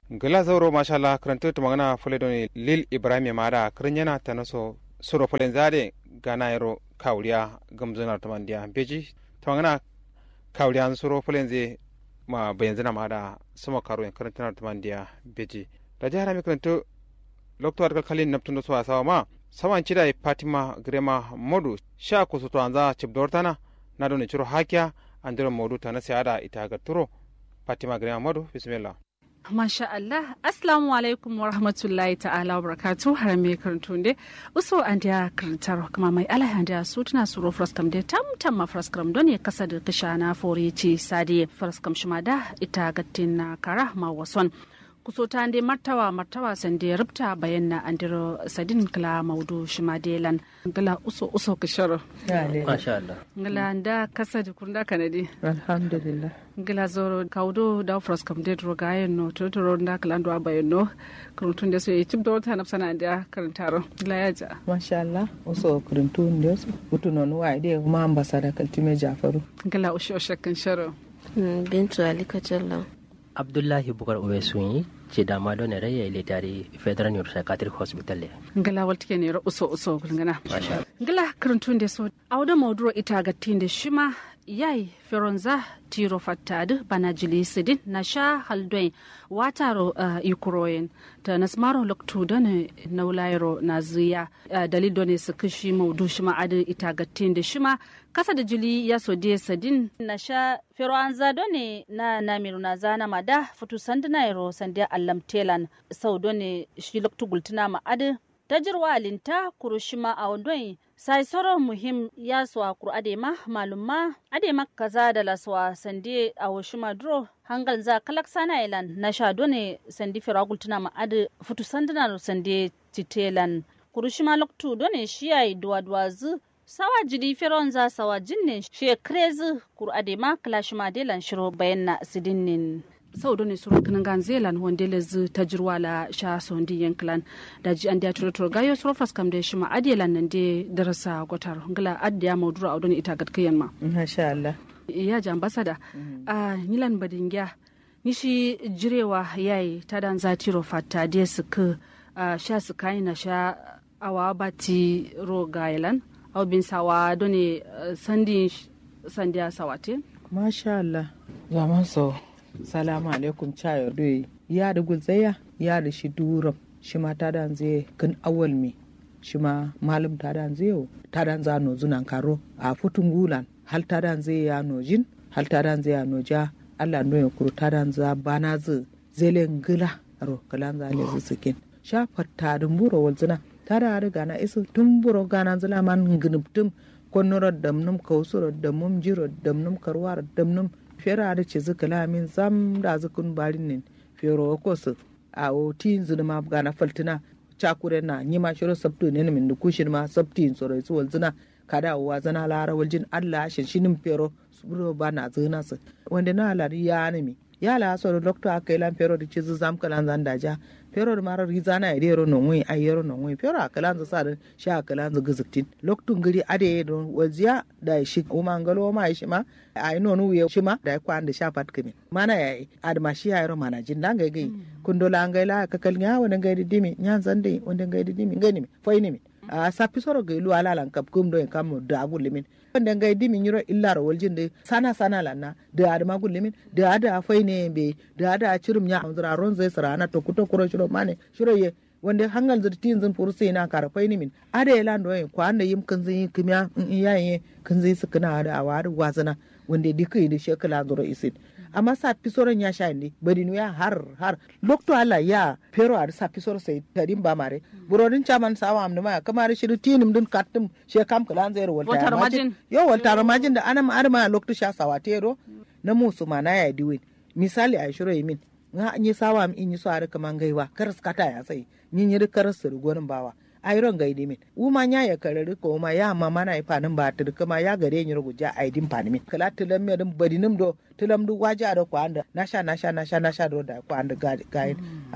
gala zauro mashallah karanta ta magana fule don lil ibrahim mada karin yana ta naso suro fulen zade gana yaro kawriya gamzana ta mandiya beji ta magana kawriya suro fulen zai ma bayan zana mada sama karo yan karanta ta mandiya beji da jihar mi karanta lokto argal kalin naptun da suwa sawa ma saman cida fatima grema modu sha kusu to anza chibdortana na don ciro hakiya andiro modu ta na siyada ita ga turo fatima grema modu bismillah Masha Allah, Assalamu alaikum wa rahmatullahi ta'ala wa barakatu har me karanto ne. Uso an da karantar kuma mai ala an da su tana suro fraskam da tam tam ma fraskam don ya kasa da kasha na fore ce sadi fraskam shima da ita gattin na kara ma wason. kuso ta ande martawa martawa sande rubta bayan na andiro sadin kala maudu shima delan gala uso uso kishoro Masha Allah. gala da kasa da kunda kanadi alhamdulillah gila zoro kaudo da fros kam de ro gayen no to to da kala ndo abayen no kurutun da so yi cip do ta napsana da karantaro gila ya ja masha Allah oso kurintu ndio so utu non wa ide kuma ambasada kaltime Jafaru gila usho shakkan sharo bintu ali kacalla Abdullahi Bukar Uwesunyi ce da ma don rayya ile tare Federal Neuropsychiatric Hospital. gila waltike ne ro uso uso gulngana Masha Allah. gila kurutun da so awda mauduro ita ga tinde shima yai feronza tiro fattadu bana jili sidin na sha haldoin wataro uh, ikuroyen ta nasmaro loktu dane naulairo na ziya uh, dalil done su kishi maudu shima adu ita gattin da shima kasa da jili ya so de sadin na sha feroanza done na namiru na zana mada futu sandina iro sandiya allam telan sau done shi loktu gultuna ma adu tajirwa alinta kurushima a wandon sai soro muhim ya suwa kuru adema malumma adema kaza da laswa sandi a washima duro hangal za kalak sana ilan na sha done sandi firagul tuna ma adi futu sandina sandi titelan kurushima loktu done shiya duwa duwa zu sawa jidi firon za sawa jinne shi krezi kuru adema kalashima delan shiro bayan na sidinnin sau ne suru kanan gan zelan wanda le zu ta jirwa la sha sondi yanklan da ji an da turo turo gayo suru fas kam da shi ma adiyalan nan de darasa gotar ngala adiya maudura audon ita gatkayan ma masha Allah ya ji ambasada a nilan badingya ni shi jirewa yayi ta dan za tiro fata de su ka sha su kai na sha awa bati ro gailan au bin sawa doni sandi sandiya sawate masha Allah zaman so salamu alaikum chayo doyi ya da gulzaya ya da shi duram shi ma ta dan zai kan awal me shi ma malum ta dan zai ta dan za no zunan karo a futun gulan hal ta dan zai ya no jin hal ta dan zai ya no ja Allah no ya kuru ta dan za bana zu zelen gila ro kalan za le zukin sha fatta dun buro walzuna ta da riga na isu tun buro gana zula man gnubtum konnoro damnum kausuro damnum jiro damnum karwar damnum fera da ce zuka lamin zam da zukun barin nin fero ko su a o tin zuna ma gana faltina chakure na nyima shiro sabtu ne min da kushin ma sabti soro su walzuna kada wa zana lara waljin Allah shin shinin fero su ba na zuna su wanda na lari ya nemi ya la so doctor akai lan fero da ce zam kalan zan daja fero da marar rizana ya dero non wai ai yero non wai fero akalan za sa da sha akalan za gizuktin loktun giri ade don waziya da shi kuma ngalo ma shi ma ai non wiye shi ma da kwa da sha fat kimi mana ya adma shi ya yero mana jin dan gai gai kun dola ngai la ka kal nya wani gai dimi nya zande wani gai dimi ngai ni fai ni a sapi soro gai lu ala lan kap kum do en kam da agul limin wanda ngai dimi nyiro illa ro waljin de sana sana lanna da adama gul limin da ada fai ne be da ada chirum nya amzura ron zai sarana to kuto kuro shiro mane shiro ye wanda hangal zirtin zin furu sai na karafai ni min ada ya lando yin kwa anda yim kan zin kimya in yayin kan zai su kana da awa da wazana wanda dikai da shekala zuro isin amma sa pisoron ya sha ne bari ya har har lokto ala ya pero a sa pisor sai tadin ba mare burodin chaman sawa amna ma kamar shi tinim dun katum she kam kalan zai wal Waltar majin. yo wal tar majin da anam arma lokto sha sawa tero na musu mana ya diwin misali a shiro yimin nga anyi sawa mi inyi so are kaman gaiwa karas kata ya sai nyin yiri karas su gonin bawa ayron gaidi min uma nya ya karari ko ma ya ma mana ifa nan ba tur kuma ya gare ni ruguja aidin pani min kala tilam me dum badinim do tilam du waja da ko anda nasha nasha nasha nasha do da ko anda ga ga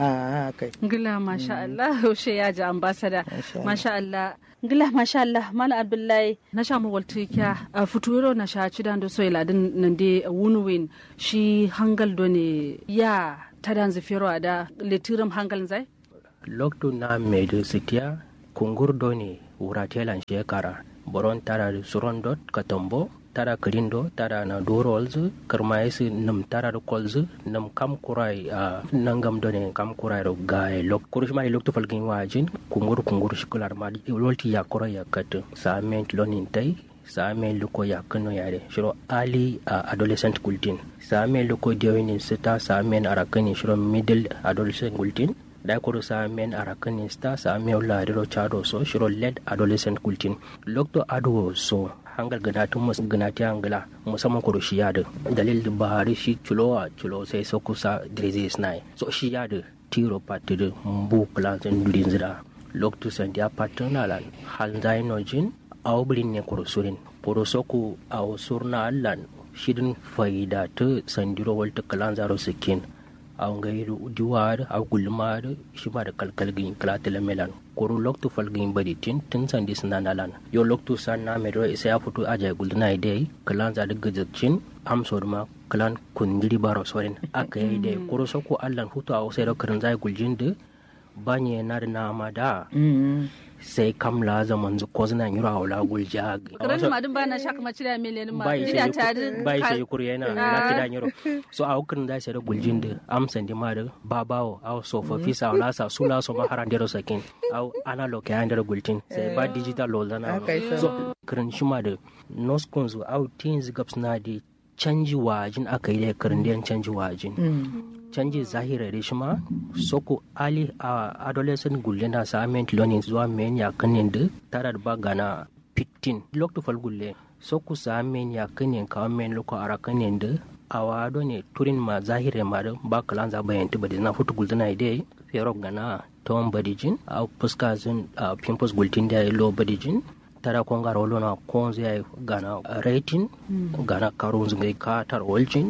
a kai ngila masha Allah ushe ya ji ambasada Masha Allah. masha Allah ngila masha Allah mala abdullahi na sha mu walti kya a futuro na sha ci dan do so ila din nan de wunuwin shi hangal do ne ya tadan zifiro da letirum hangal zai loktu na medu sitiya kungurdo ne wuratelan shekara boron tara da suron dot katombo tara kirindo tara na dorolz karmayesi nam tara da kolz nam kam kurai a nangam done kam kurai ro gae lok kurushma ni loktu falgin wajin kungur kungur shikular ma lolti ya kura ya kat sa ment lonin tai sa me luko ya kano yare shiro ali a adolescent gultin sa me luko dewinin sita sa men arakani shiro middle adolescent gultin da kuru sa men arakani sta sa me la riro chado so shiro led adolescent gultin lokto ado so hangal ganatun mus ganati angala musamman kuru shi yada dalil da bahari shi chulo a chulo sai so kusa disease nai so shi yada tiro patiru mbu plants and durinzira lokto sandia patronalan halzainojin awbirin ne kurusurin porosoku aw surna allan shidin faida ta sandiro walta kalan zaro sikin aw ngairu diwar aw gulmar shima da kalkalgin kalatila melan kuru loktu falgin badi tin tin sandi sinan alan yo loktu sanna medro isa ya fito aja gulduna idai kalan za da gajaccin amsor ma kalan kundiri baro sorin aka yi dai kuru soku allan hutu aw sai da karin zai guljin da banye na da nama da sai kam la zaman zu ko zina yura wala gulja karan ma dun bana shaka ma cira miliyan ma bai ida ta bai sai kuri yana na kida yuro so a hukin da sai da guljin da amsan di ma da babawo aw so fa fi sa wala sa sula so ma haran dero sakin aw analog ya ndar guljin sai ba digital lo zana so karan shi ma da noskun zu aw teens gaps na di canji wajin aka yi da karin canji wajin canji zahira da shi ma soko ali a adolescent gulle na sa ment learning zuwa men ya kanin da tara da bagana 15 lokto fal gulle soko sa men ya kanin ka men loko ara kanin da awa do ne turin ma zahira ma da ba kalan za bayan ta badi na futu gulda na ide fero gana ton badijin a fuska zin a pimpos gultin da lo badijin tara kon gara wolo na kon zai gana rating gana karun zungai ka tar waljin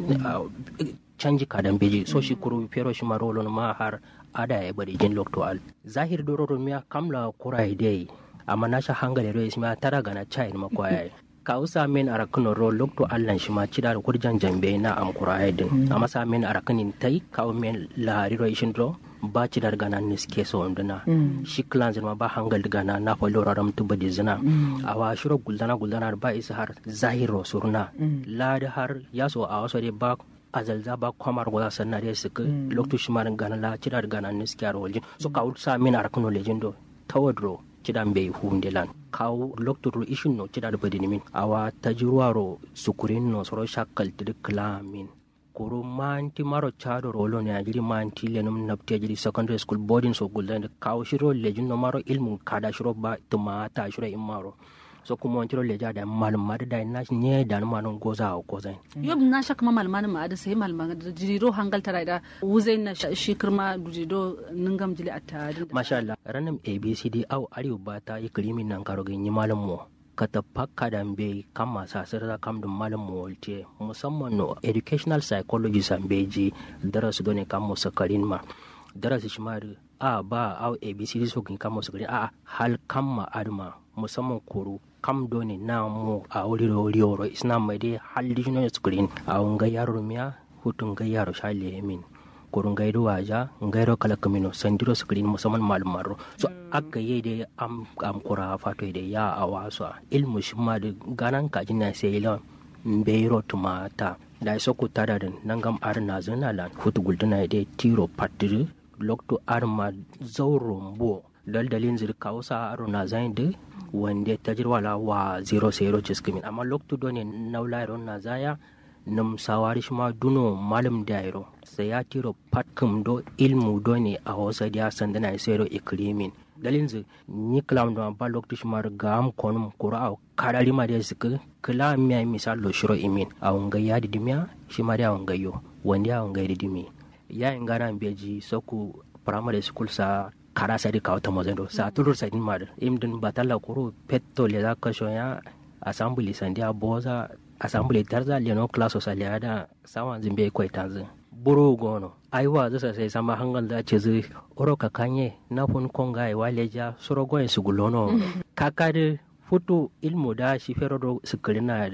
canji kadan beji so shi kuru pero shi marolo ma har ada ya bari jin lokto al zahir dororo miya kamla kura dai amma na sha hangale ro isma tara gana chai ma kwaya ka usa men arakuno ro lokto allan shi ma cida da kurjan jambe na am kura din amma sa men arakunin tai ka men lahari ro ishin ro ba ci dar gana ni ske so nduna shi klan ma ba hangal gana na fa lora ram tu badi zina awa shiro guldana guldana ba isa har zahiro surna la har yaso a waso de ba azalza ba kwamar goza sanna de sik loktu shimarin gana la cida da gana ni ske waljin so ka sa min arakuno lejindo tawadro cidan bai hunde lan kawo loktu ro ishin no cida da badi nimin awa tajruwaro sukurin no soro shakkal tidik klamin koro manti maro chado rolo ne ajiri manti le num napti ajiri secondary school boarding so gulda kawo shiro lejin no maro ilmu kada shiro ba tumata shiro imaro so kuma wani leja da malama da na nye da na manon goza a goza yob na shaka ma malama ma da sai malama da jiriro hangal tara da wuzai na shi kirma dujiro ningam jili atta masha Allah ranam abcd au ariu bata yi kirimin nan karo ganyi malam mo kata pakka da be kama sa sirra kam dum malam mo wolte musamman no educational psychologist an beji darasu done kam mo sakarin ma darasi shi ma a ba au abcd so kin kam mo sakarin a hal kam ma adma musamman koro kam doni na mu a wuri wuri wuri isna mai dai halli no screen a unga yaro miya hutun ga yaro shale min kurun gaido waja ngairo kala kamino sandiro screen musamman malumaro so akka yi dai am am kura fato dai ya a wasu ilmu shi ma da ganan kajin na sai ila mbeiro tumata da so ku tada da nangam ar na zana lan hutu gulduna dai tiro patri lokto arma zauro mbo daldalin zirka wasa aro na zain da wanda ta jirwala wa 00 ciskimin amma lokto doni naulairon na zaya nam sawari shima duno malam dairo sai ya tiro patkum do ilmu do ne a wasa dia sandana sero ikrimin dalin zu ni klam do ba lokto shima ga am konum kura au kadari ma da suka kala miya misal lo shiro imin a unga ya didimiya shima da unga yo wanda ya unga didimi ya ingana beji soku primary school sa kara sadi kawo ta mazendo sa tulur sadin mar imdin batalla kuro petto le da kasho ya assembly sandia boza assembly tarza le no class sa le da sawan zimbe kwai tanzu buru gono aiwa zasa sai sama hangal da ce zai oro ka kanye na fun konga ai waleja suro goyen su gulono kakade futu ilmu da shi fero do sukirina da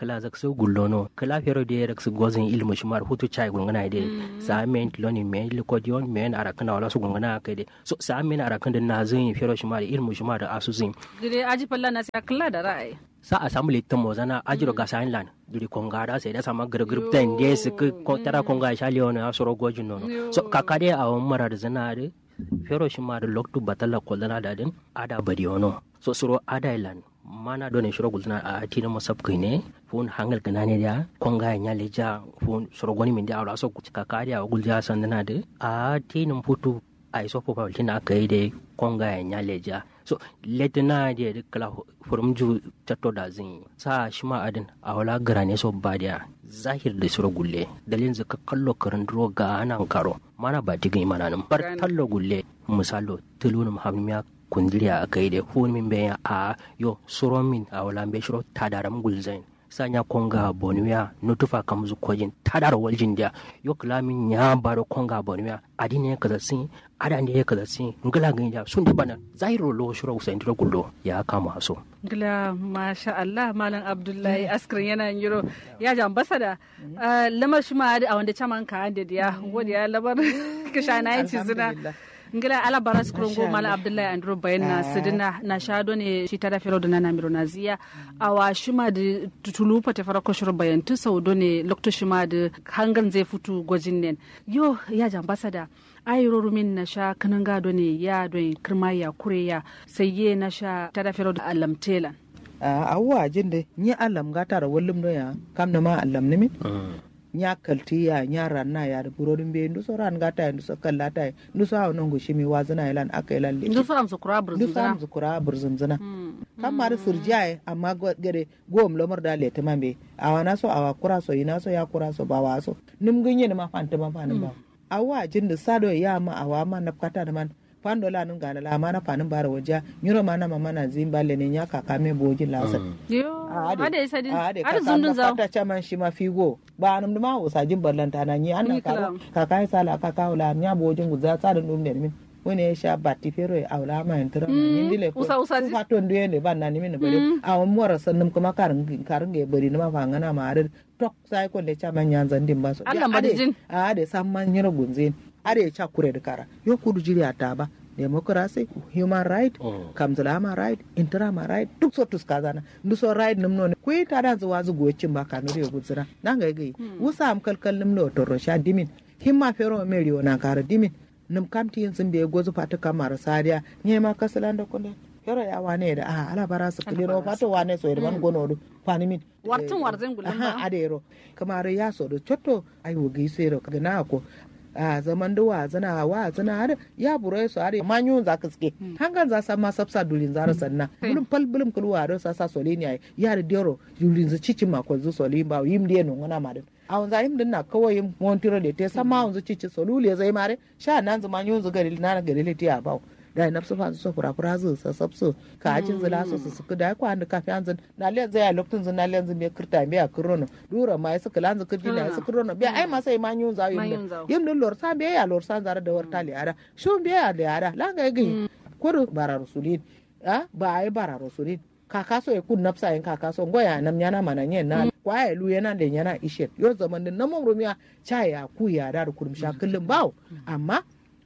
kala zak su gullono kala fero de rak su gozin ilmu shimar hutu chai gungana de sa men loni men likodion men arakana wala su gungana kai de so sa men arakan da na zin fero shimar ilmu shimar da asusin gire aji falla na sai kala da ra'ayi sa assembly ta mozana ajiro ga sain lan duri kongara sai da sama gar group ten de su ko tara konga sha leona asoro gojin nono so kakade a won mara da zana de fero shimar loktu batala kolana da din ada badiono so suro ada ilan mana done shiro gulna a tina masab ne fun hangal kana ne ya konga nya leja fun shiro goni min da awla so ka kari a gulja sandana de a tinin putu ai so po pawlin aka yi de konga nya leja so letna de de kala furum ju tatto da zin sa shima adin a wala garane so badiya zahir da shiro gulle dalin zaka kallo karan dro ga anan karo mana ba digin mana nan bar tallo gulle misalo tulunum hammiya kundiriya a kai da hun min bayan a yo suron min a wala be shiro tadaram gulzain sanya konga bonuya nutufa kamzu kojin tadar waljin dia yo klamin ya baro konga bonuya adine kaza sin ada ne kaza sin ngala gin ja sun da bana zairo lo shiro usain diro gullo ya kama so Gila masha Allah Malam Abdullahi askrin yana yiro ya ji ambasada lamar shi ma a wanda caman ka da ya wanda ya labar kisha na yin cizuna ngila ala baras krongo mala abdullahi andro bayan na sidina na shado ne shi tada fero da nana miro na ziya awa shima da tutulu pate fara ko shiro bayan tu saudo ne lokto shima da hangan zai futu gwajin nen yo ya jambasa da ayiro rumin na sha kanan gado ne ya don kirma ya kure ya sai ye na sha tada fero da alamtelan awwa jinde ni alam gata da wallum do ya kam na ma alam ne min nya kalti ya nya ranna ya da burodin be ndu so ran gata ndu so kallata ndu so hawo nongo shimi wazana ilan aka ilan le ndu so am sukura ndu so am burzuna zukura burzum zana kam mar surjai amma go- gere gom lomar da le tamambe awana so awa kura so ina so ya kura so ba wa so nim gunye ma fanta ma fanin ba awa jinda sado ya ma awa ma na kata da man pando la nun gala la mana fanin bara waja nyuro mana mama na zimbale ne nya kaka me bojin lasa yo ada isa din ade ada kaka zundun na zaw fata chaman shi ma figo ba anum ma usajin ballanta na nyi anna Ni karo kalam. kaka sala kaka wala nya bojin guza tsarin dum ne min wani ya sha batti fero ya aula ma yantura na yin dile ko usa- usa su ji. fato ndu yende ban na ni min bare a won mora sannum kuma karin karin ge bari na ma fa ngana ma are tok sai ko le chaman yan zandin ba so Allah madijin. a ade samman nyiro gunzin ade cha kure da kara yo kudu jiri ata ba democracy human right Mm. kamzulama right interama right duk so tuskazana ndu so right num no ku ta da zuwa zu gocin ba kanu re gutsira nan ga gai wusa am kalkal num no to sha dimin himma fero meri ona kara dimin num kamti yin sun be gozu fata kamar sadiya ne ma kasalan da kunde fero ya wane da a ala bara su kuliro fato wane so irman gono du fani min Wartin warzin gulun ba. aha adero kamar ya so do chotto ai wo gi sero kana ko a zaman da wa zana wa zana har ya buro su har ma nyun za ka ske hangan za sa ma sabsa dulin zara sanna bulum pal bulum kul wa do sa sa solini ai ya da dero dulin zu cici ma ko zu solin ba yim de no ngana ma din a wanza yim din na kawai yim montiro de te sama wanzu cici solule zai mare sha nan zuma nyun zu gari na gari le tiya ba da na su fa su fura fura zu sa sabsu ka ajin zula su su su da ko an ka fi anzin na le zai lokacin zun na le zun be kirta be a kirono dura ma su kala zu kirdi na su kirono be ai ma sai ma nyun za Ma yim yun zaw. yim din lor sa be ya lor sa zara da warta le ara shun be ya le ara la ga gi kodo bara rasulin a ba ai bara rasulin kaka so e kun napsa en kaka so ngoya nam nyana mana nyen na kwa e lu yana le nyana ishet yo zaman din namon rumiya cha ya ku ya da kurum sha kullum bawo amma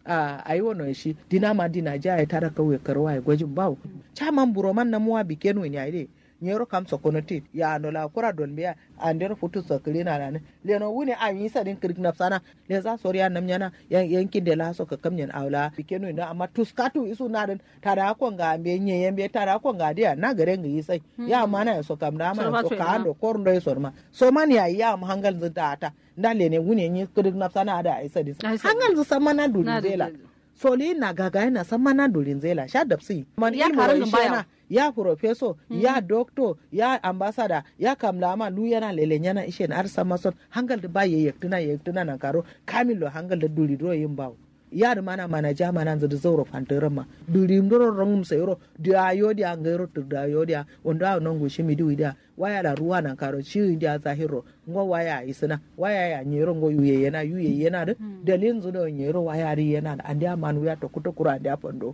a ayi wono shi dina ma dina ja ya tara kawai karwa ya gwajin bawo chaman buroman na muwa bikenu ni aide nyero kam sokonotit ya no la kura don biya ander futu sokri na na le no wuni a yi sadin kirik na sana le za sori ya nam nyana yan yankin de la so ka kamnyen awla bikenu na amma tuskatu isu na den tada ko nga be nye yembe tada ko nga dia na gare ngi sai ya mana ya so kam da ma So ba so to ka ina. ando kor ndo so ma so man ya ya mu hangal zata ta ndale ne wuni nyi kirik na sana ada ai sadin Ai sadin. hangal zu samana Na dulin da- zela soli na gaga yana san mana dolin zela sha dapsi man Ya ilmu karin wai din baya. shena, ya professor ya doctor ya ambassador ya kamlama lu yana lele yana ishen ar samason hangal da baye yektuna yektuna nan karo kamilo hangal da duli do yin bawo yar mana mana jama nan zada zauro fantaran ma duri ndoro rongum sayro dia yodi angero to da yodi onda non go shimi di dia waya da ruwa nan karo shi dia zahiro ngo waya isina waya ya nyero ngo yuye yana yuye yana da dalin zudo nyero waya ri yana da andia manu ya to kuto kura andia pondo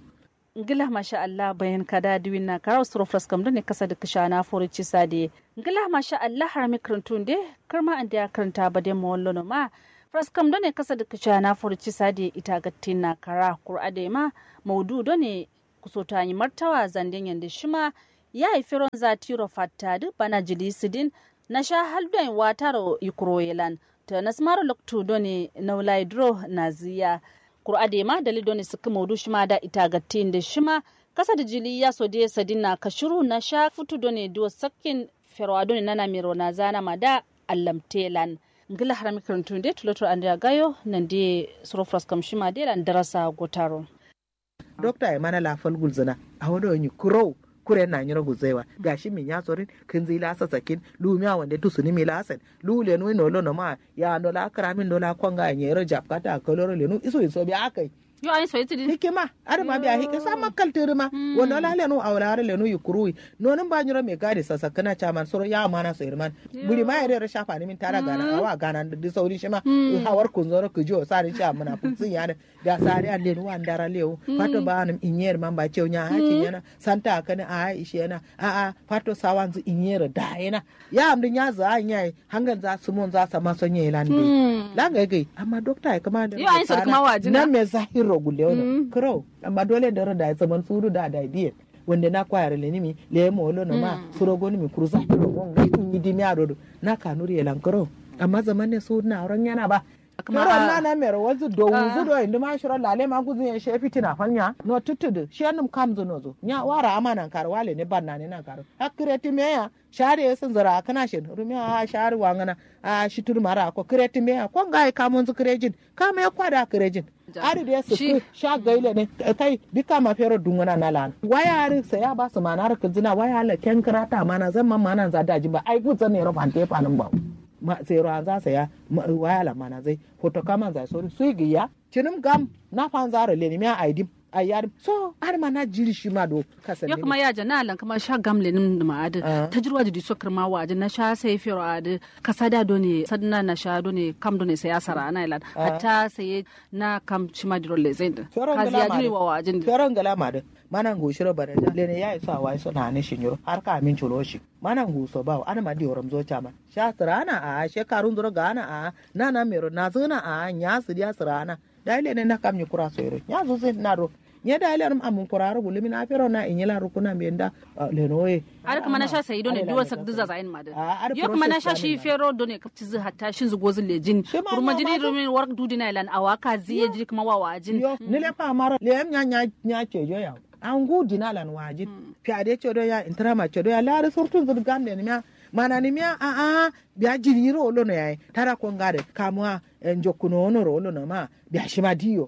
ngila masha Allah bayan kada diwin na karaw suro fraskam ne kasa da kishana forici sade ngila masha Allah harami karantun de karma an da karanta ba de mawallo no ma fraskam ne kasa da kishana forici sade ita gattin na kara qur'ade ma maudu ne kusota yi martawa zanden yanda shima ya yi firon zatiro fattadu bana jilisidin na sha haldon wataro ikroyelan ta nasmaro loktu done naulai dro naziya kur'ade ma dali doni suka maudu shima da ita gattin da shima kasa da jili ya so de sadina kashiru na sha futu doni duwa sakin ferwa doni nana miro na zana ma da allamtelan ngila harami karantun de tuloto andya gayo nan de surofras kam shima de lan darasa gotaro dokta ya mana lafal gulzana a wani wani kurau kure na nyira guzewa gashi min ya sorin kin zai lasa sakin lumia wande tu suni mi lasen lu le nu no lo ma ya no la kra min no la kwanga nyero jap kata koloro le nu iso iso bi akai yo ayin so yiti hikima ada ma biya hikima sa makal ma wanda la le nu awla le nu yukuru no nan ba nyiro me gadi sasa kana chaman soro ya mana so irman buri ma yare shafa ni min tara gana awa gana da sauri shima hawar kun zoro ku jo sari cha mana putsin ya da sari an le nu andara le fato ba nam inyer man ba chew nya hakin yana santa kana a ishe yana a a fato sawanzu inyer da yana ya am din ya za anya hangal za su mun za sa ma sonye lande la ga gai amma dokta ya kama da yo ayin so kuma wajina nan me zahiro gulle ono kro amma dole da da zaman suru da da biye wanda na kwayar le nimi le mo lo no ma suro go nimi kuruza ro go ngi di mi arodo na kanuri elan kro amma zaman ne su na ran yana ba Mero na na mero wazu do wuzu do inda ma shiro lale ma guzu ya shefi tina fanya no tutudu shi anum kamzu no zo nya wara amana kar wale ne banna ne na kar hakire ti meya share ya sun zara kana shin rumi a share wangana a shitur mara ko kireti meya ko ngai ka mun zu kirejin ka me kwada kirejin ari da su sha gaile ne kai dika ma fero dungana na lan waya ari sai ya ba su manar kizina waya la ken krata mana zan man mana za daji ba ai gutsa ne ro fante panin ba ma sai ro an za saya waya la mana zai hoto kama za so su giya cinim gam na fan zaro le ni mi aidim a yar so har ma na jiri shi ma do kasan ya kuma ya jana lan kuma sha gamle nim da ma adu ta jirwa da so kirma wa na sha sai firo adu kasada do ne sadna na sha do ne kam do ne sai asara na ilan hatta sai na kam shima diro le zai da kazi ya jiri wa wajin da feron gala ma da manan go shiro bada da le ne ya isa wa so na ne shinyoro har ka min chulo shi manan go so ba ana ma di oram zo chama sha sarana a shekarun zuro gana a na na mero na zuna a nya su dia sarana da ile ne na kam ni kura so yoro nya zo zai na ro nye da ile rum amun kuraro gulumi na fero na inyela rukuna mienda le noye ar kuma na sha sai do ne duwa sak duza zain ma da yo kuma na sha shi fero do ne kapti zu hatta shin zu gozin lejin kurma jini rumin work dudi na ilan awaka ziye ji kuma wa wajin yo ne le pa mara le nya nya nya ce jo ya an gudi na lan wajin fiade ce do ya intrama ce do ya la surtun zu gande ne mana ni mia a a bia jiri ro lo no ya tara ko ngare kamwa njokuno ono ro lo no ma bia shima dio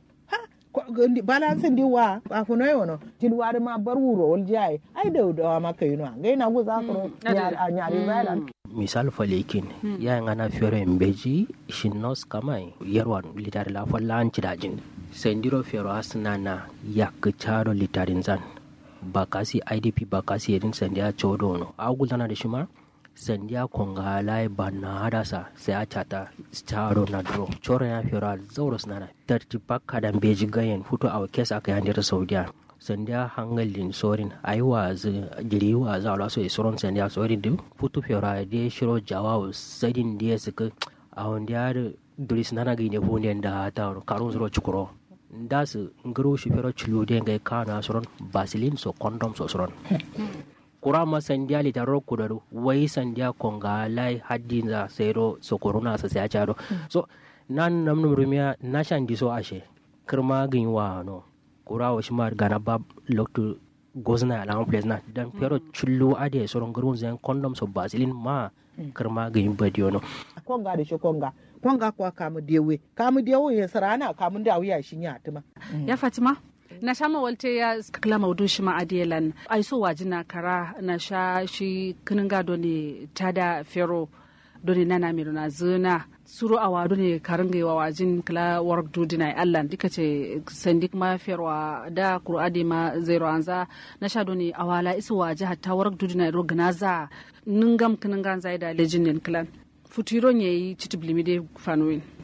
balance ndi wa afuno yono til wari ma bar wuro wol jai ai da da ma kai no ngai na guza ko nyari zailan misal falekin ya ngana fere mbeji shinnos kamai yarwan litar la fallan cidajin sendiro fero asna na yak charo litarin zan bakasi idp bakasi edin sandiya chodo no agulana da shima sandiya konga lai banna hadasa sai a chata charo na dro choro ya fero zauros nana tarti bakka dan beji gayen futo a kesa aka yandir saudiya sandiya hangalin sorin ayi wazi giri wazi ala so isoron sandiya sorin du futu fero de shiro jawaw sadin de suka a wanda ya duris nana gine hunde da ta karun zuro chukuro nda su ngaro shi fero chulu de ngai kana soron basilin so condom so soron kura ma sandiya litaro kudaru wai sandiya konga lai haddin za sero so corona sa sai charo so nan nam num rumia na shandi so ashe kirma gin wa no kura wa shima gana bab loktu gozna ala place na dan pero chullu ade soron garun zan condom so basilin ma kirma gin badiyo no konga da shi konga konga kwa kamu dewe kamu dewe ya sarana kamu da wuya shi ya tuma ya fatima na sha mawalte ya kala maudu shi ma'adiyalan ai so wajina kara na sha shi kinin gado ne tada fero doni nana miro na zina suru a wadu ne karin ga wa wajin kala warak dudi na allan dika ce sandi kuma ferwa da kur'adi ma zero anza na sha doni awala isu waje hatta warak dudi na ro gnaza ningam kinin ganza da lejin nen klan futuro ne yi chitiblimi de fanuin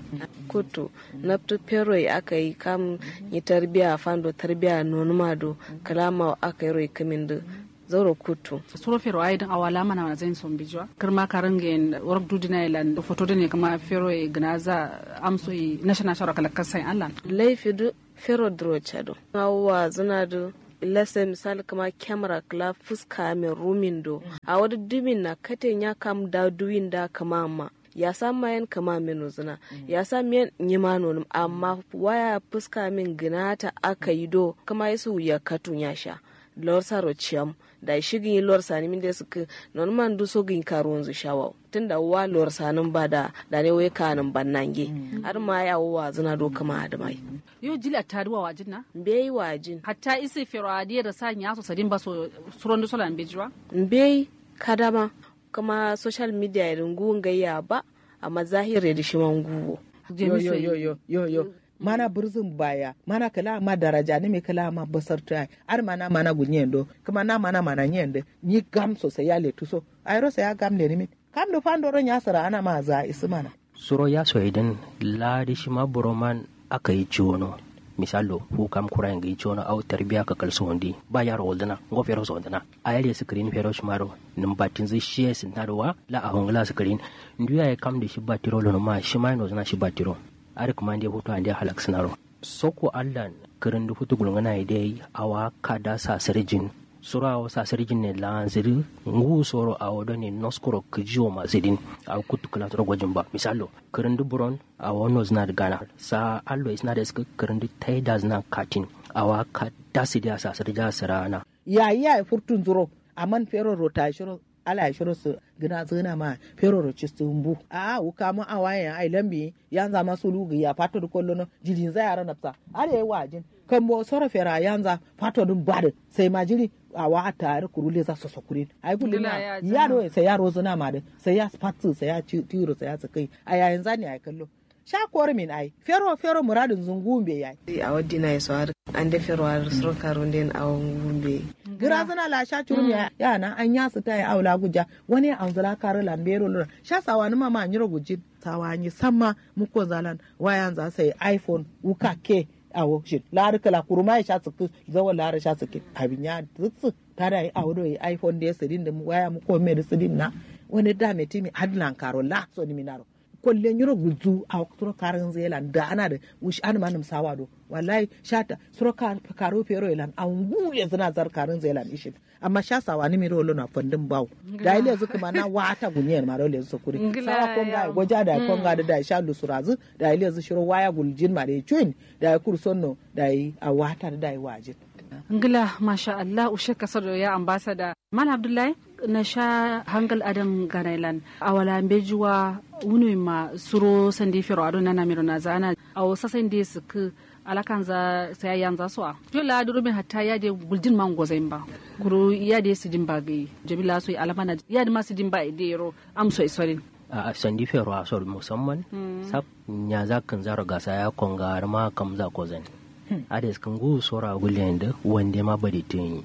kutu naptu pero aka yi kam yi tarbiya fando tarbiya nonuma do kalama aka yi roi kamin da zauro kutu suro fero ai dan awala mana mana zain son bijwa kirma karangen work dudina ilan foto ne kama fero e gnaza amso i national shara kala kasai Allah laifi du fero dro chado awa zuna do lase misali kama kyamara kala fuska mai rumin do a wadi dumin na katen ya kam da duwin da kama ma ya sa mayan kama minu zina ya sa miyan nyima nonum amma waya fuska min ginata aka yi do kama yasu ya katun ya sha lor saro ciyam da shigin yi lor sani min da suka non man du so gin karo wanzu shawa tun da wa lor sanin ba da da ne wai kanin bannange har ma ya wa zina do kama da mai yo jila taduwa wajin na mbei wajin hatta isi fero adiya da sa nya so sadin ba so suron sola bijwa mbei kadama kama social media irin guwun gayya ba amma zahiri da shi man guwo yo yo yo yo yo yo mana burzin baya mana kala ma daraja ne me kala ma basar ta ar mana mana gunyendo kuma na mana mana nyende ni gam so sai ya le tuso ayro sai ya gam le ni min kam do fando ro nyasara ana ma za isu mana suro ya so idan ladi shi ma buroman aka yi ciwono misalo fu kam kura ngi ciwono au tarbiya ka kalso wondi ba yaro woldana ngo fero so woldana ayali screen fero shmaro nim batin zai shiye sintarwa la a hongla screen nduya ya kam da shi batiro lo ma shi ma no zana shi batiro ari kuma ndi hutu andi halak sinaro soko allan kirin da hutu gulungana idai awa kada sa sirjin sura awa sa sirjin ne la ziri ngu soro awa do ne noskoro kijiyo ma zidin awa kutu kala toro gwajin ba misalo kirin da buron awa no zina da gana sa allo isna da iska kirin da taida zina katin awa ka dasi da sa sirja sirana ya ya furtun zuro aman fero rota shiro ala shiro su gina zina ma fero ro chistu mbu a uka mu awaye ai lambi yanza ma sulu ya fato kollo no jilin za yara napsa ale wajin kan bo sora fera yanza fato dun bade sai ma jiri a wa tare kurule za su sokurin ai kullum ya do sai yaro zina ma de sai ya fatsu sai ya tiro sai ya sakai a yayin zani ai kallo sha kor min ai fero fero muradin zungumbe yayi a waddi na yaso har an da fero har sur karun den a ngumbe gira suna la sha churum ya yana an ya su tayi aula guja wani an zala kare lan bero lura sha sawa ni mama nyiro gujin sawa ni samma muko zalan wayan za sai iphone uka ke awo shi lari kala kuruma ya sha tsuku zawo lari sha tsuki abin ya tsutsu ta da yi awo do iphone da ya sidin da waya muko me da sidin na wani da me timi adlan karo la so ni minaro kollen yoro guzu a suro karin zelan da ana da wushi an manum sawa do wallahi shata suro karo fero elan an gule zina zar karin zelan ishin amma sha sawa ni miro lo na fandin bawo da ile zu kuma na wata gunyen ma dole su kuri sawa konga goja da konga da da sha lu surazu da ile zu shiro waya guljin ma da chuin da kur sonno da yi a wata da da yi wajin ngila masha Allah ushe kasar ya ambasada mal abdullahi na sha hangal adam ganailan awala mbejuwa wuni ma suro sandi fero ado nana miro na zana awo sasan de suku alakan za sai yan za so to la duru min hatta ya de guldin man gozain ba guru ya de sidin ba gai jabila so alamana ya de ma sidin ba ide ro am so isorin a sandi fero a sor musamman sab nya za kan zaro gasa ya konga ma kam za ko zan ades kan gu sora gulen da wande ma bari tin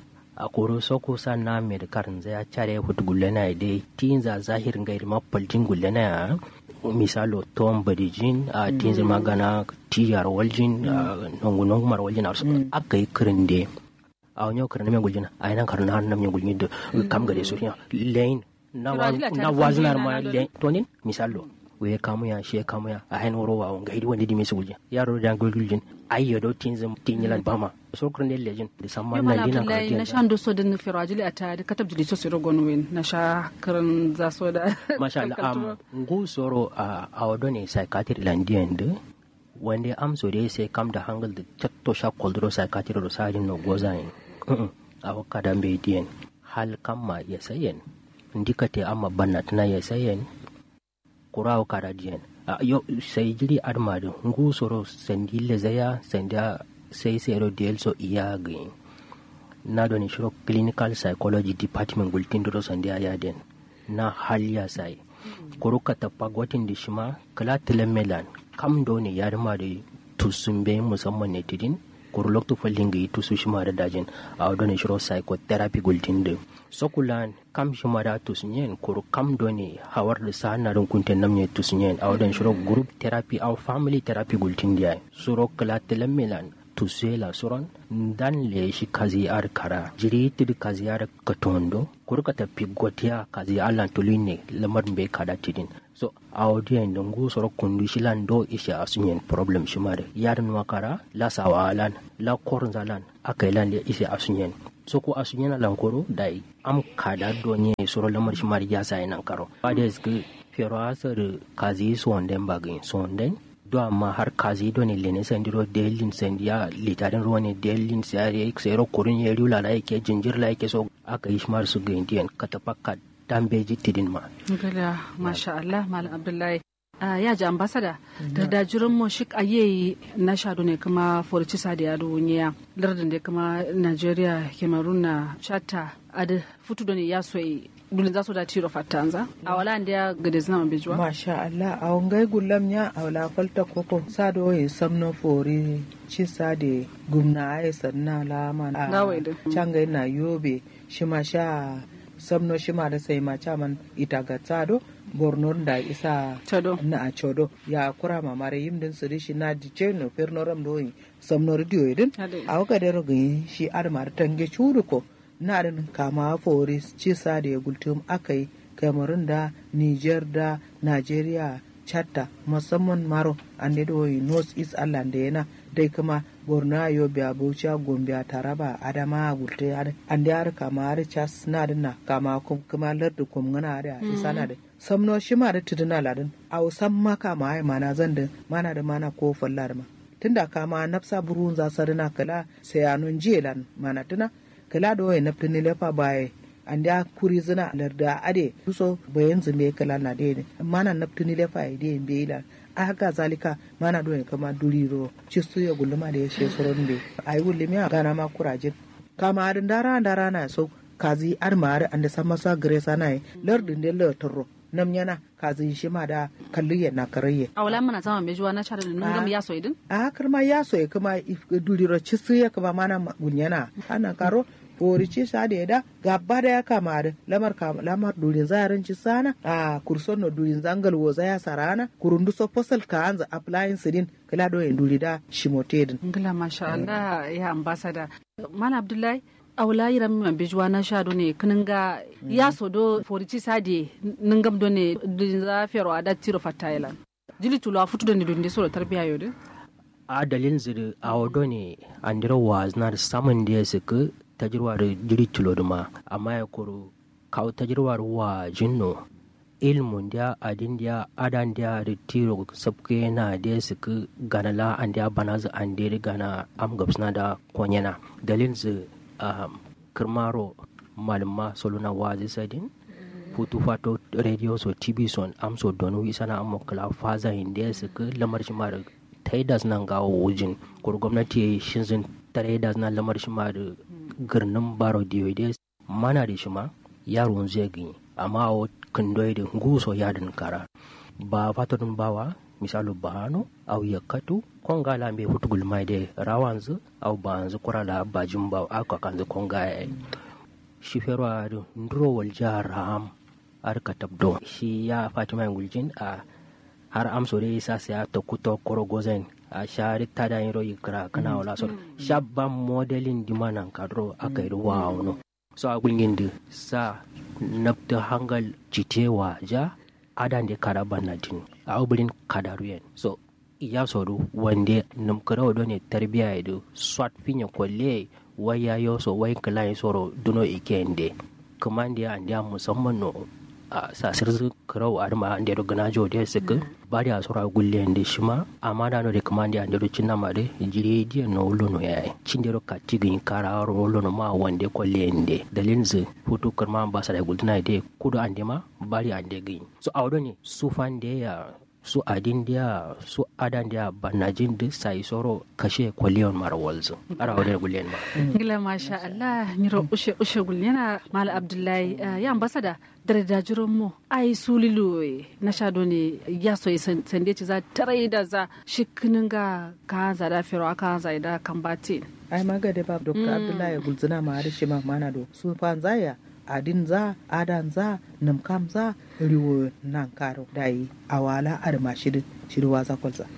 a koro soko sa na me da karin zai care hutu gullena da tin za zahirin gairi ma paljin gullena ya misalo tom badijin a tin zai magana tiyar waljin nongu nongu mar waljin arsu aka yi kirin da a wani yau kirin na guljina a yanan karin har na mai guljin da kam gare su lane na wazinar ma lane tonin misalo we kamu ya she kamu ya a hain woro wa ga hidi wanda di mesu gulje yaro da gulgulin ayyo do tin zam tin yilan bama so kurun de lejin da samman na dina ka na sha ndo so din fero ajili ata da katab jili so siro gon win na sha karan za so da masha Allah am ngu soro a awdo ne psychiatric landian de wanda am so dai sai kam da hangal da chatto sha koldro psychiatric ro sajin no gozain a wakka da be dien hal kamma ya sayen ndikate amma banna tana ya sayen kurawo kara diyan yo sai jiri armadu ngu soro sendi lezaya senda sai sero diel so iya gin na do ni shiro clinical psychology department gultin do sandi aya den na halya sai kuru ka tappa gwatin di shima kala tilemelan kam do ne yarma da tusumbe musamman ne tidin kuru loktu falling gi tu su shima da dajin a wadone shiro psychotherapy gultin de sokulan kam shima da tu sunyen kuru kam doni hawar da sa na dun kunten namne tu sunyen a wadon shiro group therapy au family therapy gultin dia suro kala telemilan tusela suron dan le shi kazi ar kara jiri tidi kazi ar katondo kurka ta pigotia kazi alan tuline lamar be kada tidin so audio en dongu soro kundu shilan do isha asunyen problem shimare yaran wakara la sawalan la kornzalan akailan le isha asunyen so ko asunyen alan koro dai am kada do nye soro lamar shimare ya sai nan karo ades ke fero asar kazi sonden bagin sonden do amma har kazi do ne lene sandiro delin sandiya litarin ruwa ne delin sare sai ro kurun ya rula la yake jinjir la yake so aka yi shmar su ga indiyan katapakka dan beji tidin ma gala masha Allah malam abdullahi Uh, ya ji ambasada da dajirin mu shi aye na shado ne kuma forci sa da ya duniya lardin da kuma Nigeria Cameroon na shatta ad futu da ne ya so dulin za su da tiro fatanza a wala da ya gade zina man bijuwa masha Allah a wangai gullam nya a wala falta koko sado yi samno fori ci sade gumna ay sanna la man Gawai da. changa na yobe shima sha samno shima da sai ma chaman ita ga tsado borno da isa Chado. na a chodo ya kura ma mare yimdin siri shi na di cheno perno ram do yi samno radio idin Ade. a waka da rogin shi admar tange chudu ko na din kama fori ci sade gultum akai cameroon da niger da nigeria chatta musamman maro ande do yi north east island da yana dai kuma borno yobe abuja gombe taraba adama gulte ade ande ar kama ar chas na din na kama kum kuma lardu kum ngana ade isa na de samno shima da tuduna ladin au sam maka ma ai mana zan da mana da mana ko fallar ma tunda kama nafsa burun za sarina kala sayanun jelan mana tuna kala do ya nafta ni lefa baye an da kuri zina larda ade so bayan zumbe kala na de ne mana nafta ni lefa ya de be ila a haka zalika mana do ya kama duriro cistu ya gulma da ya she soron be ai gulmi a gana ma kurajin kama adin dara dara na so kazi ar mare ande sama sa gresa na lardin de lertoro nam yana kazi shi ma da kalliye na karaye a wala mana zama bijuwa na shado ne ngam ya so idin a karma ya so ya kuma if- duriro cisu ya kuma mana ma- gunyana ana karo fori ci sa da da gaba da ya kama da lamar kama lamar durin zarin ci sana a kurson no durin zangal wo ya sarana kurundu so posal ka anza applying sidin kala do en duri da shimotedin ngila masha Allah ya ambasada malam abdullahi a wala yiram man bijuwa na shado ne kininga ya so do forici sade ningam do ne dulin za fero ada tiro fatailan jili tulo a futu do ne dunde so tarbiya yode a dalilin ziri a wado ne an dira wa zina da samun da ya suka tajirwa da jiri tulo da ma amma ya kuru kawo tajirwa da wa jinno ilmun da adin da adan da da tiro sabke na da ya suka gana la an da bana za an da gana am gabsna da konyana dalilin ziri um, kirmaro malama soluna wazi sadin futu fato radio so tv son am so donu isana am kala faza inde suka lamar shi mara taidas nan gawo wujin kur gwamnati shinzin taidas na lamar shi mara girnin baro diode mana da shi ma yaro zai gini amma a kandoi da guso yadin kara ba fatodin bawa misalu bahano au yakatu konga la mbe futu gulmai de rawanzu au banzu kurala bajin ba aka kanzu konga ya shi fero a nduro wal jaram ar katabdo shi ya fatima guljin a har amso dai sa sai ta kuto koro gozen a shari ta da yiro yikra kana wala so shabba modelin dimanan kadro aka yi wa no so a gulgin da sa nabta hangal jitewa ja adan da kara banatin a ubirin kadaruyen so iya soru wanda namkara wado ne tarbiya da swat finya kwalle waya yo so wai kala soro duno ikende kamande ya andiya musamman no a sasir zu karau arma ande do gana jo de sik bari a sora gulle ande shima amma da no de kamande ande do cinna ma de jiri di no lo no yayi cinde do katti gin kara ro lo no ma wande kwalle ande dalin zu futu karma ba sa da gultuna de kudo ande ma bari ande gin so awdo ne sufan de ya su adin dia su adan dia banajin da sai soro kashe kwaliyon mara walzu ara wadda gulen ba ngila masha Allah nyiro ushe ushe gulyana mal abdullahi uh, ya ambasada dare da jiron mu ai sulilu na shado ne ya so sande ci za tarai da za shikinin ga ka za da fero aka za da kambati ai magade ba dr abdullahi gulzina ma har shi ma mana do su fanzaya adin za adan za namkam za riwo nan karo dai awala arma shirin shirwa za kwalza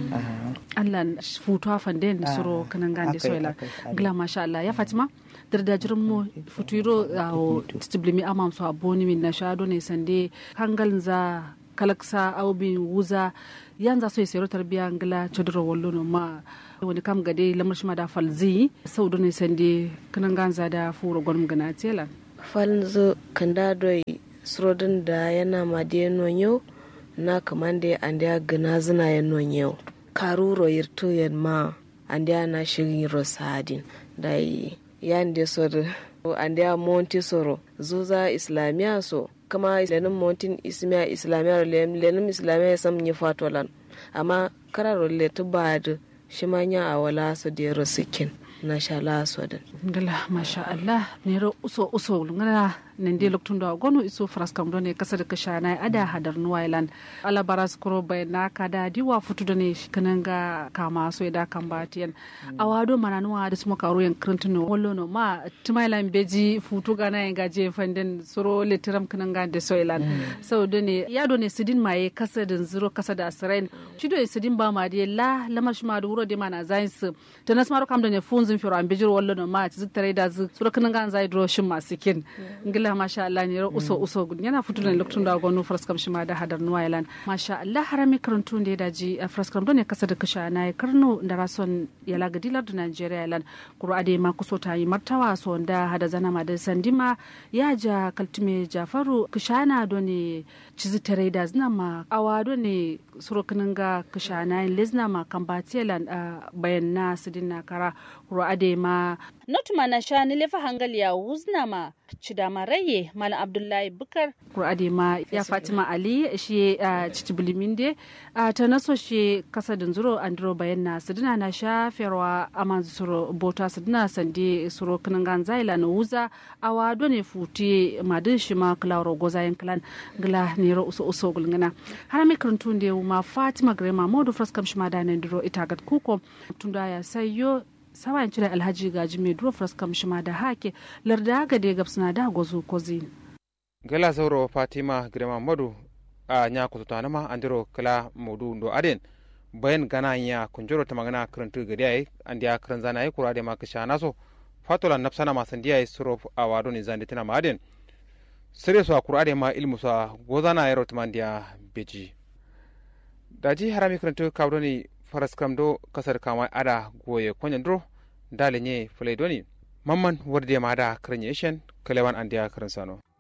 Allah futu fande da suro kanan gande soila gila masha Allah ya Fatima dardajirin mu futuro a tiblimi amam so aboni min na shado ne sande hangal za kalaksa aubin wuza yanza so yesero tarbiya ngila chodoro wollo no ma wani kam gade lamar shi ma da falzi sau ne sande kanan ganza da furo gwanum gana tela falzo kanda doi surodin da yana madiye nonyo na kamande ande a gana zina ya nonyo karuro yirto yan ma ande a na shirin rosadin da yi yan de sor ande a monti soro zuza islamiya so kama lenin montin ismiya islamiya lenin islamiya sam yi fatolan amma kararo le tuba da shi manya a wala su da rosikin na sha laso da ngala masha Allah ne ro uso uso ngana nende loktun da gonu iso fraskam do ne kasa da kasha na ada hadar nuwailan ala baras kuro bai na kada diwa futu da ne kanan ga kama so da kan batiyan awado mana nuwa da suma karo yan krintuno wallo no ma tumailan beji futu ga na yan gaje fanden suro litiram kanan ga da soilan so do ne ya do ne sidin maye kasa da zuro kasa da asrain shi do sidin ba ma de la lamar shi ma da wuro de mana zains to nas maro kam da ne funzin firo an bejiro wallo no ma ci tare da zu suro kanan ga zai dro shin masikin ngila masha Allah ne uso uso yana fito da lokacin da gonu fraskam shi ma da hadar nuwailan masha Allah harami karantu da daji a fraskam don ne kasa da kasha na karno da rason yala gadilar da Najeriya lan kuro ade ma kuso ta yi martawa so da hada zana ma da sandima ya ja kaltume Jafaru kishana don ne cizi tare da zina ma awa don ne surokanin ga kishana lezna ma kambatiyalan bayan na sidin na kara kuro ade ma notuma na sha ni lefa hangali ya wuzna ma cidama raye malam abdullahi bukar kur'ade ma ya fatima ali shi a cici biliminde a ta naso shi kasa da zuro andro bayan na sidina na sha ferwa aman suro bota sidina sande suro kinan gan zaila na wuza awa done futi madin shi ma klaro gozayen klan gla ne ro uso uso gulngana har mi karantun da ma fatima grema modu fraskam shi ma da nan duro ita gat kuko tunda ya sayo sawayan cire alhaji gaji mai duro fraskam shi ma da hake larda ga de gabsuna da gozo kozi gala sauro fatima grema modu a nya kututa nama andiro kala modu ndo aden bayan gana ya kunjoro ta magana karantu gadi ai andiya karan zana ai kurade ma kasha naso fatola nafsana ma sandiya ai suro a wado ni zandi tana ma aden sire so kurade ma ilmu sa gozana ai rotmandiya beji daji harami karantu kawdoni faras kam do kasar kama ada goye konyan dro dale nye fulai doni mamman warde ma ada karanye shen kalewan andiya karan sano